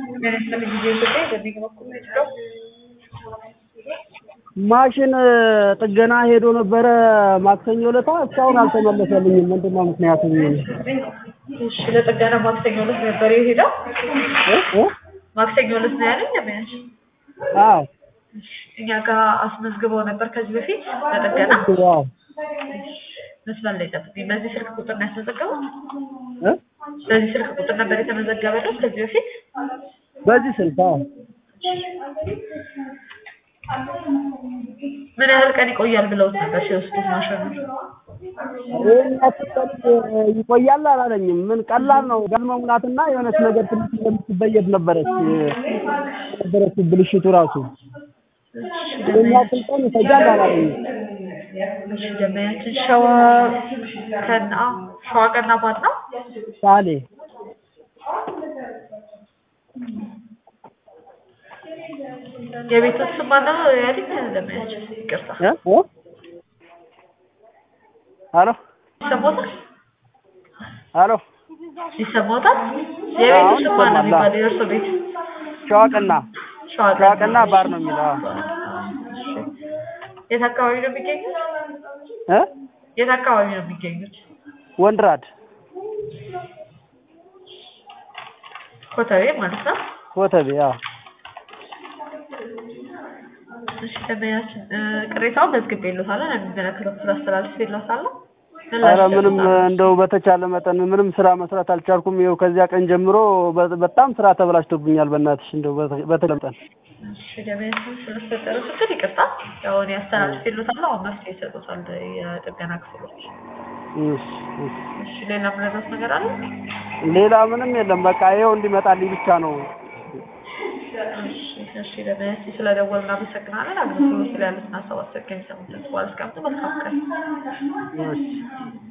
ለምሳሌ ጊዜ ኢትዮጵያ በዚህ በኩል ነው የሄደው። ማሽን ጥገና ሄዶ ነበረ ማክሰኞ ዕለት እስካሁን አልተመለሰልኝም። ምንድን ነው ምክንያቱ? እሺ ለጥገና ማክሰኞ ዕለት ነበር የሄደው። እ እ ማክሰኞ ዕለት ነው ያለኝ ለመያዝ አዎ እኛ ጋር አስመዝግበው ነበር ከዚህ በፊት ለጥገና አዎ መስመር ላይ ጠብቁኝ። በዚህ ስልክ ቁጥር ነው ያስመዘገበው? እ በዚህ ስልክ ቁጥር ነበር የተመዘገበለት ከዚህ በፊት? በዚህ ስልክ አዎ ምን ያህል ቀን ይቆያል ብለውት ነበር ሲወስዱት ማሽኑ? ይህን ያክል ቀን ይቆያል አላለኝም። ምን ቀላል ነው ጋዝ መሙላትና የሆነች ነገር ትንሽ የምትበየድ ነበረች ነበረች ብልሽቱ ራሱ ይህን ያክል ቀን ይፈጃል አላለኝም። እሺ ደመያችን ሸዋ ከና ሸዋ ቀና ማን ነው? ሳሌ የቤቱ ስም ማን ነው ያለኝ? ደመያችን ይቅርታ እ እ ሄሎ ይሰማዎታል? ሄሎ ይሰማዎታል? የቤቱ አሁን ስም ማን ነው ይሰማል። የሚባለው? የእርሶ ቤት ሸዋቅና ሸዋ ሸዋቅና ባር ነው የሚለው አዎ። እሺ። የት አካባቢ ነው የሚገኙት? እ የት አካባቢ ነው የሚገኙት? ወንድራድ ኮተቤ ማለት ነው። ኮተቤ አዎ እሺ ደመያችን እ፣ ቅሬታውን መዝግቤልዎታለሁ። ለሚመለከተው ክፍል አስተላልፌልዎታለሁ። ኧረ ምንም እንደው በተቻለ መጠን ምንም ስራ መስራት አልቻልኩም። ይኸው ከዚያ ቀን ጀምሮ በ- በጣም ስራ ተበላሽቶብኛል። በእናትሽ እንደው በተ- በተቻለ መጠን እሺ ደመያችን ስለተፈጠረው ችግር ይቅርታ። ያው እኔ አስተላልፌልዎታለሁ። አሁን መፍትሄ ይሰጡታል የጥገና ክፍሎች። እሺ፣ እሺ። እሺ ሌላ ምረዳት ነገር አለ? ሌላ ምንም የለም። በቃ ይኸው እንዲመጣልኝ ብቻ ነው። እሺ እሺ ደመያችን ስለደወልን እናመሰግናለን። አገልግሎት ላይ ያሉትን ሀሳብ አስተያየት ከሚሰሙት በኋላ እስከምት መልካም ቀን። እሺ